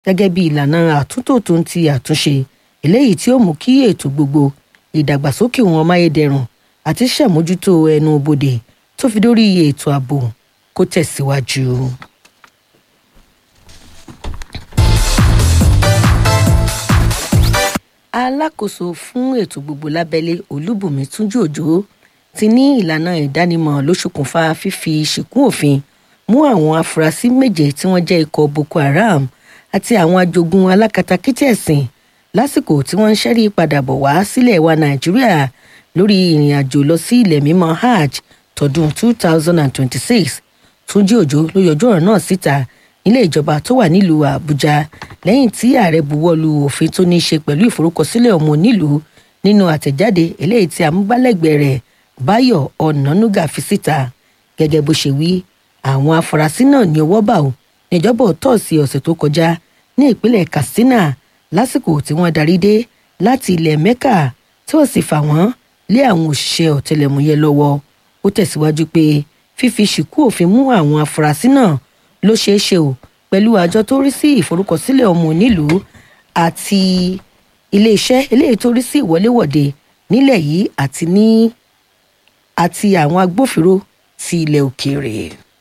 gẹ́gẹ́ bí ìlànà àtúntò tó ń ti àtúnṣe eléyìí tí ó mú kí ètò gbogbo ìdàgbàsókè wọn máyédẹrùn àti ṣàmójútó ẹnu bodè tó fi dórí ètò ààbò kó tẹ̀síwájú. alákòóso fún ètò gbogbo lábẹ́lé olúbùnmi túnjí òjò ti ní ìlànà ìdánimọ̀ ló ṣokùnfà fífi ṣìkún òfin mú àwọn afurasí méje tí wọ́n jẹ́ ikọ̀ boko haram àti àwọn ajogun alákatakítí ẹ̀sìn lásìkò tí wọ́n ń ṣẹ́rí padà bọ̀ wá sílẹ̀ wa nàìjíríà lórí ìrìn àjò lọ sí ilẹ̀ mímọ́ hajj tọdún 2026 túnjí òjò ló yọjú ọ̀rọ̀ náà síta nílé ìjọba tó wà nílùú àbújá lẹ́yìn tí ààrẹ buwọ́lu òfin tó ní í ṣe pẹ̀lú ìforúkọsílẹ̀ ọmọ onílùú nínú àtẹ̀jáde eléyìí tí amúgbálẹ́gbẹ̀ẹ́ rẹ̀ báyọ̀ ọ̀nànúgà fi síta gẹ́gẹ́ bó ṣe wí àwọn afurasí náà ní ọwọ́ bá ò níjọ́bọ̀ tọ́ọ̀sì ọ̀sẹ̀ tó kọjá ní ìpínlẹ̀ katsina lásìkò tí wọ́n darí dé láti ilẹ̀ mecca tí wọ́n sì fà wọ́n lé àwọn òṣìṣẹ́ ọ̀tẹlẹ̀múyẹ́ lọ́wọ́ ó tẹ̀síwájú pé fífi ṣìkú òfin mú àwọn afurasí náà ló ṣeé ṣe o pẹ̀lú àjọ tó rí sí ìforúkọsílẹ̀ ọmọ onílùú àti iléeṣẹ́ eléyìí tó rí sí ìwọléwọ̀de nílẹ̀ yìí àti ní àti àwọn agbófinró ti ilẹ̀ òkèèrè.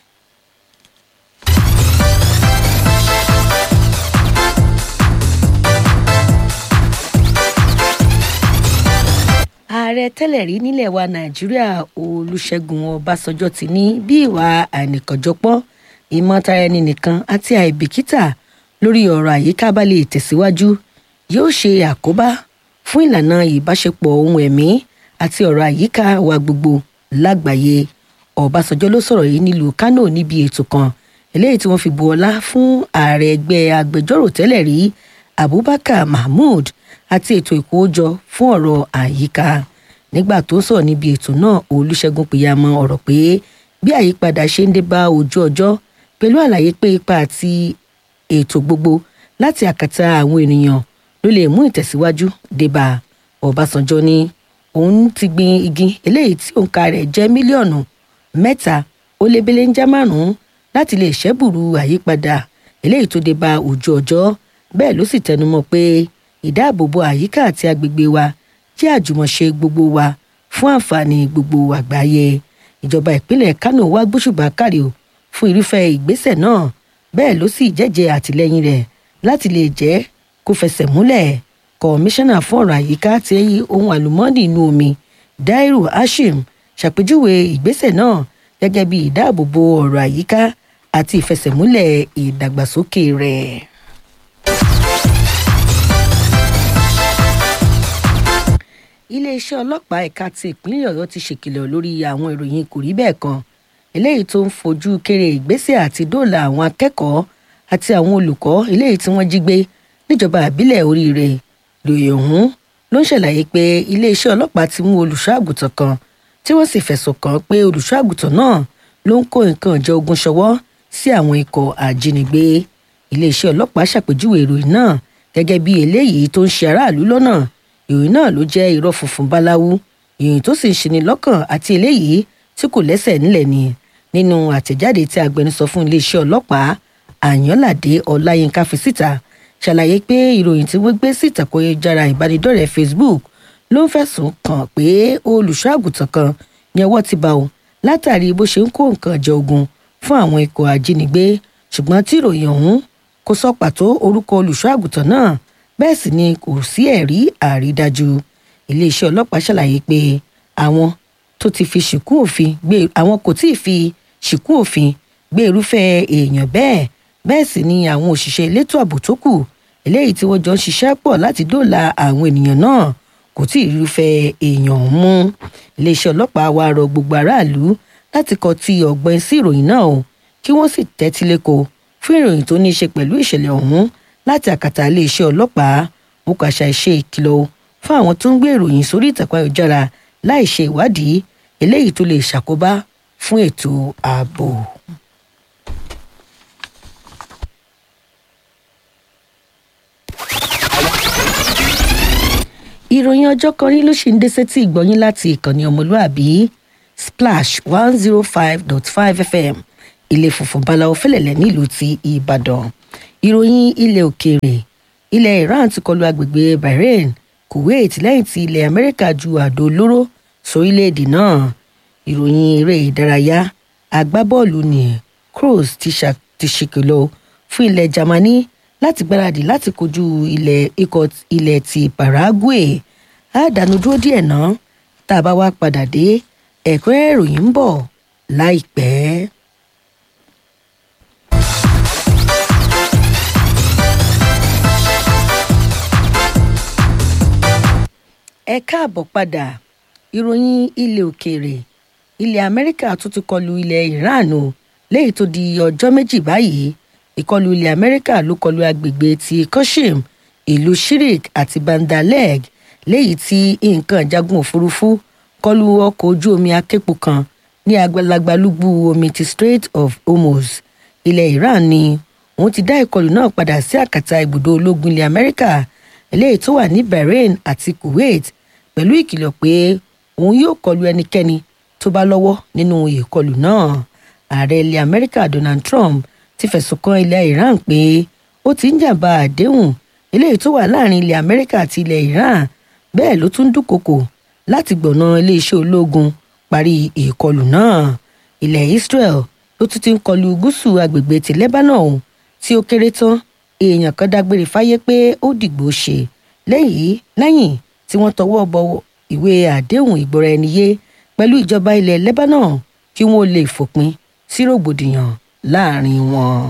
ààrẹ tẹ́lẹ̀ rí nílẹ̀ wa nàìjíríà olùṣègùn ọbásanjọ́ ti ní bí ìwà àìnìkànjọpọ́ ìmọ̀tara ẹni nìkan àti àìbìkítà lórí ọ̀rọ̀ àyíká bá lè tẹ̀síwájú yóò ṣe àkóbá fún ìlànà ìbáṣepọ̀ ohun ẹ̀mí àti ọ̀rọ̀ àyíká wa gbogbo lágbàáyé ọbásanjọ́ ló sọ̀rọ̀ yìí nílùú kánò níbi ètò kan eléyìí tí wọ́n fi bu ọlá fún ààrẹ ẹgbẹ́ agbẹjọ́rò tẹ́lẹ̀ rí abubakar mahmood àti ètò ìkówójọ fún ọ̀rọ̀ àyíká nígbà tó ń sọ̀rọ̀ níbi ètò náà olùṣègùn pìyàmọ ọ̀rọ̀ pé bí àyípadà ṣe ń dé bá ojú ọjọ́ pẹ̀lú àlàyé pé ipa àti ètò gbogbo láti àkàtà àwọn ènìyàn ló lè mú ìtẹ̀síwájú dé bá ọbásanjọ́ ní òun ti gbin igi eléyìí tí òǹkà rẹ̀ jẹ́ mílíọ̀nù mẹ́ta ó lé belenja márùn-ún láti lè ṣẹ́bùrú àyípadà eléyìí tó dé bá ojú ọjọ́ bẹ́ẹ̀ ló sì tẹnumọ́ pé ìdáàbòbò àyíká àti agbègbè wa jẹ́ àjùmọ̀ṣe gbogbo wa fún àǹfààní gbogbo àgbáyé ìjọba ìpínlẹ̀ kánò wá gbóṣùbà kárí o fún irúfẹ́ ìgbésẹ̀ náà bẹ́ẹ̀ ló sì jẹ́jẹ́ àtìlẹ́yìn rẹ̀ láti lè jẹ́ kó fẹsẹ̀ múlẹ̀ kọmíṣánná fún ọ̀rọ̀ àyíká ti ohun àlùmọ́ọ́nì inú omi dairu hashim ṣàpèjúwe ìgbésẹ̀ náà gẹ́gẹ́ bí ìdáàbòbò ọ̀rọ̀ àyíká àti ìfẹsẹ̀múlẹ̀ ìdàgbàsókè rẹ̀. iléeṣẹ́ ọlọ́pàá ẹ̀ka ti ìpínlẹ̀ ọ̀yọ́ ti ṣèkìlọ̀ lórí àwọn ìròyìn kò rí bẹ́ẹ̀ kan eléyìí tó ń fojú kéré ìgbésẹ̀ àti dóòlà àwọn akẹ́kọ̀ọ́ àti àwọn olùkọ́ eléyìí tí wọ́n jí gbé níjọba àbílẹ̀ oríire lòyè ọ̀hún ló ń ṣàlàyé pé iléeṣẹ́ ọlọ́pàá ti mú olùṣọ́àgùtàn kan tí wọ́n sì fẹ̀sùn kàn pé olùṣọ́àgùtàn náà ló ń kó nǹkan ìjà ogun ṣọwọ́ sí àwọn ikọ̀ àjínigbé iléeṣẹ́ ọlọ́pàá ṣàpèjúwe ìròyìn náà gẹ́gẹ́ bí eléyìí tó ń ṣe aráàlú lọ́nà ìròyìn náà ló jẹ́ irọ́ funfun báláwú ìròyìn tó sì ń ṣeni lọ́kàn àti eléyìí tí kò lẹ́sẹ̀ nílẹ̀ ni nínú àtẹ̀jáde tí agbẹnusọ fún iléeṣẹ́ ọlọ́pàá àyànládé ọláyínká fi síta ṣàlàyé pé ìròyìn tí wọ́n gbé sí ìtàkùn ayélujára ìbánidọ́rẹ̀ẹ́ facebook ló ń fẹ̀sùn kàn pé olùṣọ́àgùtàn kan ní ọwọ́ ti bá o látàrí bó ṣe ń kó nǹkan ìjà ogun fún àwọn ikọ̀ ajínigbé ṣùgbọ́n tí ìròyìn ọ̀hún kò sọ pàtó orúkọ olùṣọ́àgùtàn náà bẹ́ẹ̀ sì ni kò sí ẹ̀rí àrídájú iléeṣẹ́ ọlọ́pàá ṣàlàyé pé àwọn tó ti fi ṣìkún òfin gbé àwọn kò tí ì fi ṣìkún òfin gbé irúfẹ́ èèyàn bẹ́ẹ̀ bẹ́ẹ̀ sì ni àwọn òṣìṣẹ́ elétò ààbò tó kù eléyìí tí wọ́n jọ ń ṣiṣẹ́ pọ̀ láti dóòlà àwọn ènìyàn náà kò tí ì irúfẹ́ èèyàn ọ̀hún mú iléeṣẹ́ ọlọ́pàá wa rọ gbogbo aráàlú láti kọ ti ọ̀gbọ́n sí ìròyìn náà o kí wọ́n sì tẹ́tí léko fún ìròyìn tó ní í ṣe pẹ̀lú ìṣẹ̀lẹ̀ ọ̀hún láti àkàtà iléeṣẹ́ ọlọ́pàá mo kà ṣàìṣe ìkìlọ̀ fún àwọn tó ń gbé ìròyìn sórí ìtàkùn ayélujára láì ṣe ìwádìí eléyìí tó lè ṣàkóbá fún ètò ààbò. ìròyìn ọjọ́ kan rí ló ṣì ń dé sétí ìgbọ́yín láti ìkànnì ọmọlúàbí splash one zero five dot five fm ilé funfun báláwo fẹlẹ̀lẹ̀ nílùú ti ìbàdàn ìròyìn ilẹ̀ òkèèrè ilẹ̀ iran ti kọlu agbègbè bahrain kuwait lẹ́yìn tí ilẹ̀ amẹ́ríkà ju àdó olóró sórílẹ̀‐èdè náà ìròyìn eré ìdárayá agbábọ́ọ̀lù ní kroos ti ṣèkìlọ̀ fún ilẹ̀ germany láti gbáradì láti kojú ilẹ̀ ikọ̀ ilẹ̀ ti paraguay àdánù dúró díẹ̀ náà tá a bá wá padà dé ẹ̀kúnrẹ́rẹ́ ìròyìn ń bọ̀ láìpẹ́. ẹ káàbọ̀ padà ìròyìn ilẹ̀ òkèèrè ilẹ̀ amẹ́ríkà tún ti kọlu ilẹ̀ iran o léyìí tó di ọjọ́ méjì báyìí ìkọlù ilẹ̀ amẹ́ríkà ló kọlu agbègbè ti koshim ìlú shirik àti bandaleg léyìí tí nǹkan ìjagun òfurufú kọlu ọkọ̀ ojú omi aképo kan ní agbalagbalúgbú omi ti strait of hormuz ilẹ̀ iran ni òun ti dá ìkọlù náà padà sí àkàtà ibùdó ológun ilẹ̀ amẹ́ríkà eléyìí tó wà ní bahrain àti kuwait pẹ̀lú ìkìlọ̀ pé òun yóò kọlu ẹnikẹ́ni tó bá lọ́wọ́ nínú ìkọlù náà ààrẹ ilẹ̀ amẹ́ríkà donald trump ti fẹ̀sùn kan ilẹ̀ iran pé ó ti ń jàǹbá àdéhùn eléyìí tó wà láàrin ilẹ̀ amẹ́ríkà àti ilẹ̀ iran bẹ́ẹ̀ ló tún dúnkokò láti gbọ̀nà iléeṣẹ́ ológun parí ìkọlù náà ilẹ̀ israel ló tún ti ń kọlu gúúsù agbègbè ti lebanon tí ó kéré tán èèyàn kan dágbére fáyé pé ó dìgbò ṣe lẹ́yìn lẹ́yìn tí wọ́n tọwọ́ bọ ìwé àdéhùn ìgbọ́ra ẹni yé pẹ̀lú ìjọba ilẹ̀ lebanon kí wọ́n lè fòpin sí rògbòdìyàn láàrin wọn.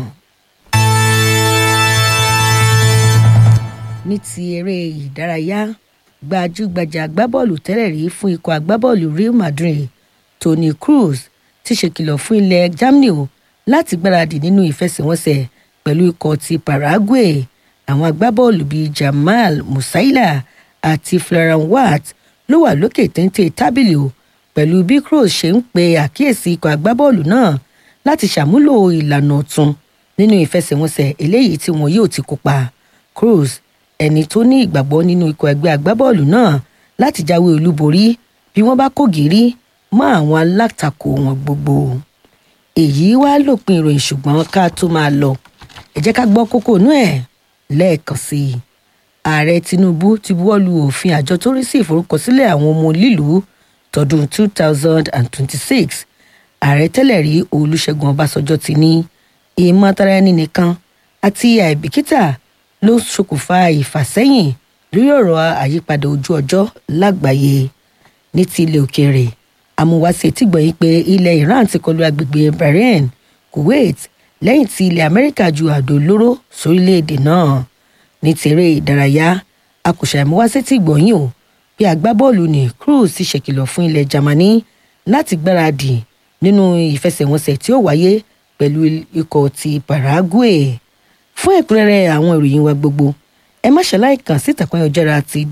ní ti eré ìdárayá gbajúgbajà agbábọ́ọ̀lù tẹ́lẹ̀ rí fún ikọ̀ agbábọ́ọ̀lù real madrid toni cruz ti ṣèkìlọ̀ fún ilẹ̀ germany o láti gbáradì nínú ìfẹsẹ̀wọnsẹ̀ pẹ̀lú ikọ̀ ti paraguay àwọn agbábọ́ọ̀lù bíi jamal musaila àti florian watt ló wà lókè téńté tábìlì o pẹ̀lú bí cruz ṣe ń pe àkíyèsí ikọ̀ agbábọ́ọ̀lù náà láti ṣàmúlò ìlànà ọ̀tun nínú ìfẹsẹ̀wọnsẹ̀ eléyìí tí wọn yóò ti kópa cruz ẹni tó ní ìgbàgbọ́ nínú ikọ̀ ẹgbẹ́ agbábọ́ọ̀lù náà láti jáwé olúborí bí wọ́n bá kó gírí mọ́ àwọn alátakò wọn gbogbo èyí wá lópin ìròyìn ṣùgbọ́n ká tó máa lọ ẹ jẹ́ ká gbọ́ kókó inú ẹ̀ lẹ́ẹ̀kan sí i ààrẹ tinubu ti buwọ́lu òfin àjọ tó rí sí ìforúkọsílẹ̀ àwọn ọmọ lílùú tọdún two thousand and twenty-six ààrẹ tẹ́lẹ̀ rí olùṣègùn ọbásanjọ́ ti ní ìmọ̀tara ẹni nìkan àti àìbìkítà ló ṣokùnfà ìfàsẹ́yìn lórí ọ̀rọ̀ àyípadà ojú ọjọ́ lágbàáyé ní ti ilẹ̀ òkèèrè amúwáṣe tí gbọ̀nyìn pé ilẹ̀ iran ti kọlu agbègbè bahrain kuwait lẹ́yìn tí ilẹ̀ amẹ́ríkà ju àdó olóró sórílẹ̀‐èdè náà ní tèrè ìdárayá akùsà ìmúwáṣe tí gbọ̀nyìn o bí agbábọ́ọ̀lù ní cruz ti ṣèkìlọ̀ fún ilẹ̀ germany láti gbáradì nínú ìfẹsẹ̀wọnsẹ̀ tí ó wáyé pẹ̀lú ikọ̀ ti paraguay fún ẹ̀kúnrẹ́rẹ́ àwọn ìròyìn wa gbogbo ẹ má ṣàlàyé kàn sí ìtàkùn ayọ̀jára ti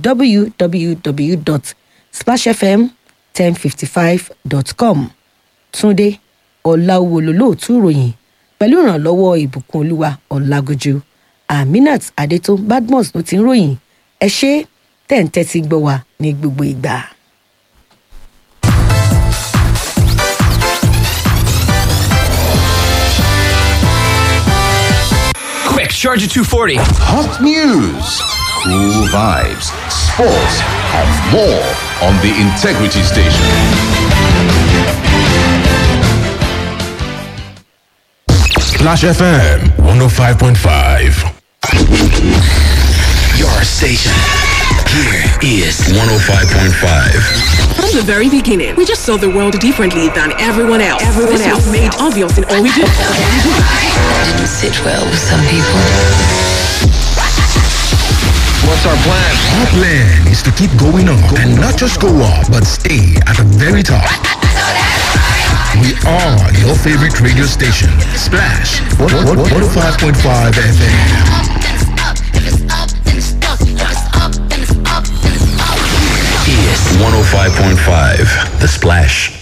www.splashfm1055.com túnde ọ̀làwò lólóòtú ìròyìn pẹ̀lú ìrànlọ́wọ́ ìbùkún olúwa ọ̀làgójú aminat adétó badmus ló ti ń ròyìn ẹ ṣe tẹ̀ǹtẹ̀ ti gbọ́ wa ní gbogbo ìgbà. Quick, Charger 240. Hot news, cool vibes, sports, and more on the Integrity Station. Splash FM 105.5. Your station. Here is 105.5. From the very beginning, we just saw the world differently than everyone else. Everyone this else was made obvious in all we do. didn't sit well with some people. What's our plan? Our plan is to keep going up and not just go up, but stay at the very top. We are your favorite radio station, Splash 105.5 FM. Is 105.5. The Splash.